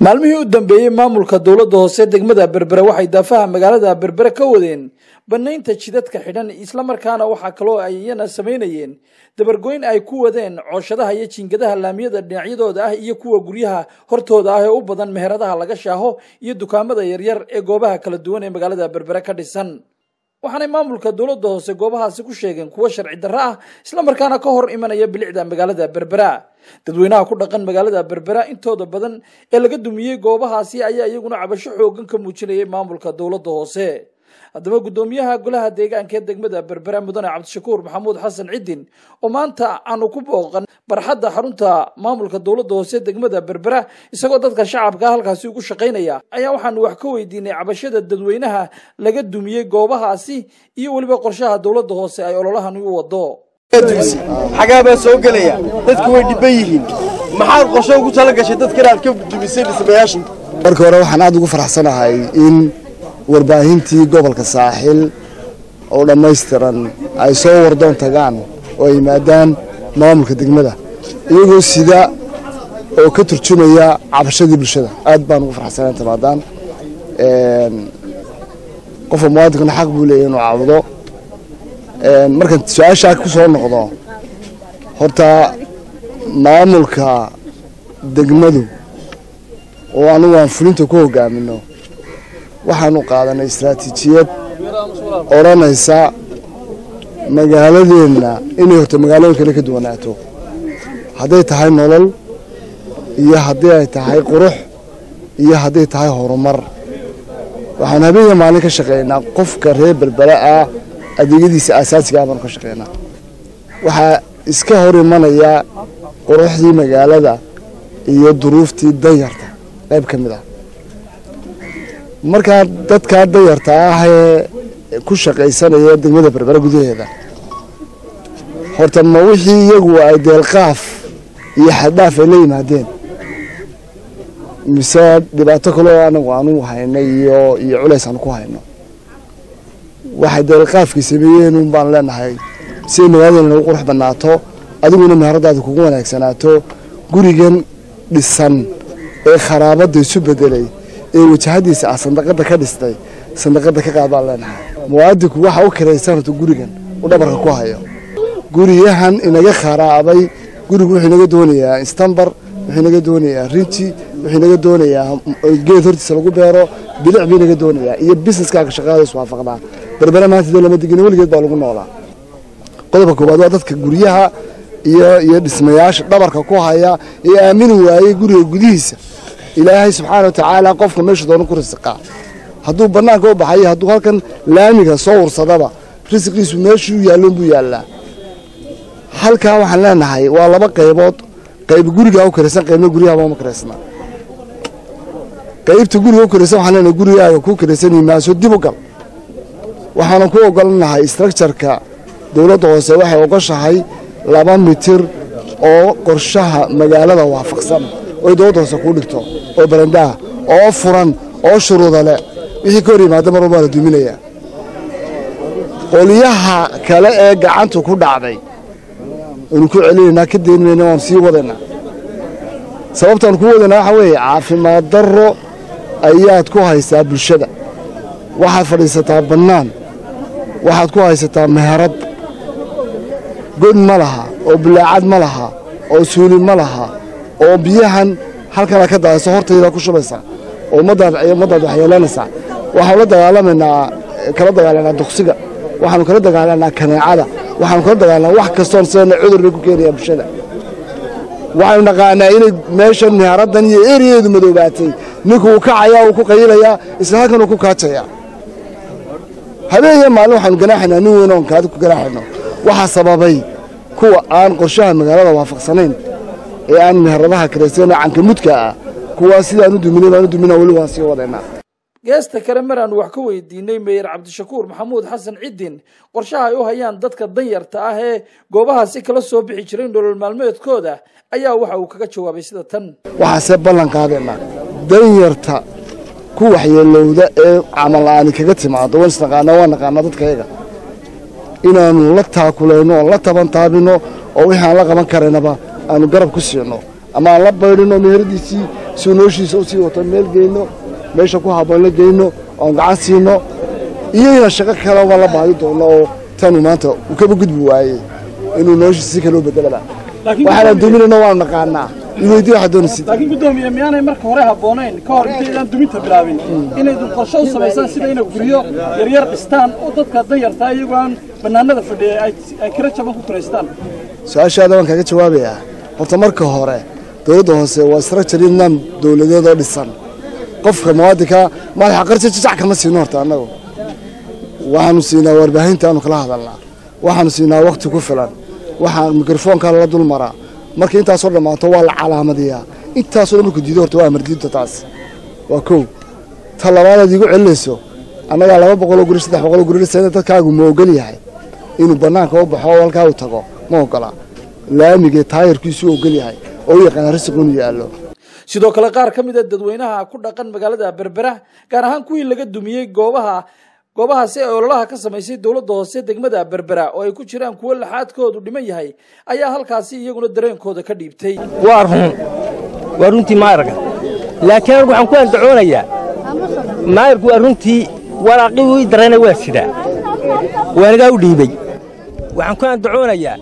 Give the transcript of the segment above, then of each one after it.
maalmihii u dambeeyey maamulka dowladda hoose degmada berbere waxay daafaha magaalada berbere ka wadeen banaynta jidadka xidhan islamarkaana waxaa kaloo ay iyana samaynayeen dabargoyn ay ku wadeen cooshadaha iyo jiingadaha laamiyada dhinacyadooda ah iyo kuwa guryaha hortooda ah ee u badan meheradaha laga shaaho iyo dukaamada yaryar ee goobaha kala duwan ee magaalada berbere ka dhisan waxaanay maamulka dowladda hoose goobahaasi ku sheegeen kuwo sharci darro ah islamarkaana ka hor imanaya bilicda magaalada berbera dadweynaha ku dhaqan magaalada berbera intooda badan ee laga dumiyey goobahaasi ayaa iyaguna cabasho xoogan ka muujinayay maamulka dowladda hoose haddaba guddoomiyaha golaha deegaanka ee degmada berbera mudane cabdishakuur maxamuud xasan ciddin oo maanta aanu ku booqan barxadda xarunta maamulka dowladda hoose degmada berbera isagoo dadka shacabka halkaasi ugu shaqaynaya ayaa waxaanu wax ka weydiinay cabashada dadweynaha laga dumiyey goobahaasi iyo weliba qorshaha dowladda hoose ay ololahani u wado xagaa baa soo gelaya dadku way dhibban yihiin maxaad qorsho ugu tala gashay dadka inaad ka dumisay dhismayaasha marka hore waxaan aad ugu faraxsanahay in warbaahintii gobolka saaxil oo dhammaystiran ay soo wardoon tagaan oo ay yimaadaan maamulka degmada iyagoo sida oo ka turjumaya cabashadii bulshada aad baan ugu faraxsanayn tamaadaan qofka muwaadinkana xaq buu leeyahy inuu caabudo markaan su-aashaa ku soo noqdo horta maamulka degmadu oo anugu aan fulinta ku hogaamino waxaanu qaadanay istaraatiijiyad odhanaysa magaaladeenna inay horta magaalooyin kale ka duwanaato hadday tahay nolol iyo haddii ay tahay qurux iyo hadday tahay horumar waxaan habeenya maalin ka shaqaynaa qofka reer berbera ah adeegyadiisa aasaasiga ah baanu ka shaqaynaa waxaa iska hor imanaya quruxdii magaalada iyo duruuftii danyarta qayb ka mid ah markaa dadkaa danyarta ah ee ku shaqaysanaya degmada berbera gudaheeda horta ma wixii iyagu ay deelqaaf iyo xaddhaaf ay la yimaadeen mise dhibaato kaleo anagu aanu haynay iyo iyo culays aanu ku hayno waxay deelqaafkii sameeyeen un baan leenahay siday magaaladeen nagu qurux bannaato adiguna meheradaada kugu wanaagsanaato gurigan dhisan ee kharaabadda isu bedelay ee wajahadiisa ah sandaqada ka dhistay sandaqada ka qaad baan leenahay muwaadinku waxa u kiraysan horta gurigan u dhabarka ku hayo guriyahan inaga kharaabay gurigu wuxuu inaga doonayaa istambar wuxuu inaga doonayaa rinji wuxuu inaga doonayaa geed hortiisa lagu beero bilic buu inaga doonayaa iyo businesskaaga shaqaada iswaafaqdaa berbera maanta dee lama digin weligeed baa lagu noolaa qodobka koowaad waa dadka guryaha iyo iyo dhismayaasha dhabarka ku haya ee aamini waayey guriga gudihiisa ilaahay subxaana watacaala qofka meeshu doona ku risiqaa hadduu bannaanka u baxayo hadduu halkan laamiga soo ursadaba risiqiisu meeshuu yaalloon buu yaallaa halkaa waxaan leenahay waa laba qaybood qayb gurigaa u karaysan qaybna guryaha uma karaysna qaybta guriga u karaysan waxaan leenahay gurigaaga ku karaysan imaaso dib u gal waxaanan ku ogolanahay structureka dowladda hoose waxay ogoshahay laba mitir oo qorshaha magaalada waafaqsan oy dowladda hoose kuu dhigto oo barandaha oo furan oo shuruuda leh wixii ka hor yimaada mar walbaa la duminayaa qolyaha kale ee gacantu ku dhacday waynu ku celinaynaa ka dayn mayna waanu sii wadaynaa sababtaan ku wadaynaa waxaa weeye caafimaad darro ayaad ku haysaa bulshada waxaad fadhiisataa bannaan waxaad ku haysataa meherad god ma laha oo bulaacad ma laha oo suuli ma laha oo biyahan halkana ka daayso hortayda ku shubaysaa oo ummaddaad waxyeelanaysaa waxaanu la dagaalamaynaa kala dagaalanaa duqsiga waxaanu kala dagaalanaa kaneecada waxaanu kala dagaalanaa wax kastoon sidana cudur bay ku keenayaa bulshada waxaynu naqaanaa inay meeshan meheraddan iyo eriyeedu madoobaatay ninku uu kacayaa uu ku qayilayaa isla halkan uu ku kaajayaa habeenya maalin waxaanu ganaaxaynaa nin weyn oon kaadi ku ganaaxayno waxaa sababay kuwa aan qorshaha magaalada waafaqsanayn ee aan meheradaha karaysana cankamudka ah kuwaas sidaan u duminay baan u dumina weli waan sii wadaynaa geesta kale mar aanu wax ka weydiinay meyer cabdishakuur maxamuud xasan ciddin qorshaha ay u hayaan dadka danyarta ah ee goobahaasi kala soo bixi jiray nolol maalmeedkooda ayaa waxa uu kaga jawaabay sida tan waxaase ballan qaadaynaa danyarta ku waxyeelowda ee camal aani kaga timaado waan isnaqaanaa waan naqaanaa dadkayaga inaanu la taakulayno oon la taban taabino oo wixii aan la qaban karaynaba aanu garab ku siino ama aan la baydhino meheradiisii si uu noloshiisa usii wato meel geyno meesha ku habboon la geyno oon gacan siino iyagana shaqo kaleba la baadi doono oo tanu maanta uu kaba gudbi waayey inuu noloshiisa si kaloo bedelaba waxaana duminayna waanu naqaanaa iweydii waxaa doonaysid laakiin guddoomiye miyaanay marka hore habboonayn ka hor intaydaan duminta bilaabin inaydun qorshe u samaysaan sida inay guryo yaryar dhistaan oo dadka danyartaa iyagoo aan bannaanada fadhiya ay kira jaban ku kiraystaan su-aashaada waan kaaga jawaabayaa horta marka hore dowladda hoose waa structure nidaam dowladeed oo dhisan qofka muwaadinka madaxa qarsi jajac kama siino horta annagu waxaanu siinaa warbaahinta aanu kala hadalnaa waxaanu siinaa wakhti ku filan waxaan mikrofoonka lala dul maraa marka intaasoo dhammaato waa la calaamadiyaa intaasoo dhan marku diido horta waa amardiinta taas waa kow ta labaadaad iigu celinayso annagaa laba boqoloo guri saddex boqoloo guri dhisayna dadkaagu ma ogol yahay inuu bannaanka u baxo oo halkaa u tago ma ogola laamigee taayarkiisu u ogol yahay oo u yaqaana risiq inuu yaallo sidoo kale qaar ka mid a dadweynaha ku dhaqan magaalada berbera gaar ahaan kuwii laga dumiyey goobaha goobahaasi ee ololaha ka samaysay dowladda hoose degmada berbera oo ay ku jiraan kuwo laxaadkoodu dhiman yahay ayaa halkaasi iyaguna dareenkooda ka dhiibtay waa run waa runtii maayarka laakiin anigu waxaan ku andacoonayaa maayarku waa runtii waraaqii ii darayna waa sidaa waanagaa u dhiibey waxaan ku andacoonayaa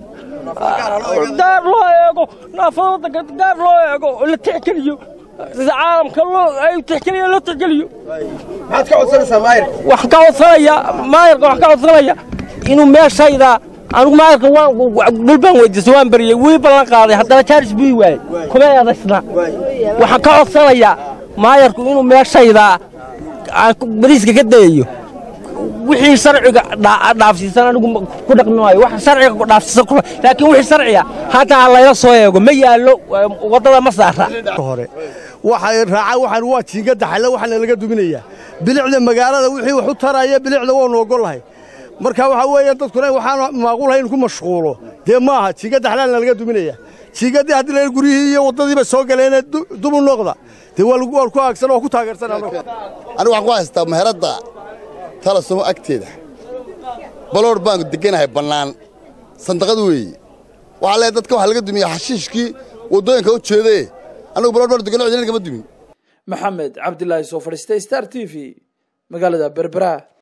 gaar loo eego naafada gaar loo eego oo la tixgeliyo caalamka loo ay tixgeliyo la tixgeliyo maxaad ka codsanaysaa maayir waxaan ka codsanayaa maayarka waxaan ka codsanaya inuu meeshayda anigu maayarka waan dhul baan weydiistay waan bariyey wii ballan qaaday haddana jaaris buu ii waayey kuma eedaysna waxaan ka codsanayaa maayarku inuu meeshayda aan bariiska ka dayayo wixii sharciga dhaafsiisan anigu ku dhaqmi maayo wax sharciga dhaafsiisan laakiin wixii sharciga hadda ha layla soo eego ma yaallo waddada ma saara hore waxay raacay waxaan waa jiingadda xalle waxaana laga duminayaa bilicda magaalada wixii wax u taraya bilicda waanu ogollahay marka waxaa weeye dadkuna waxaan maaqulahay in ku mashquulo dee maaha jiingadda xalaana laga duminaya jiingaddii haddii la guryihii iyo waddadiiba soo galeene dubu noqda dee waa ku aagsan oo ku taageersan anigu waxaan ku haystaa meheradda talasumo agteeda baloor baan deganahay bannaan sandaqad weeye waxaa leeyahay dadka waxaa laga dumiya xashiishkii waddooyinka u jeedee anigu baloor baan degano cidina kama dumin maxamed cabdilaahi soo fadhiistay star t v magaalada berbera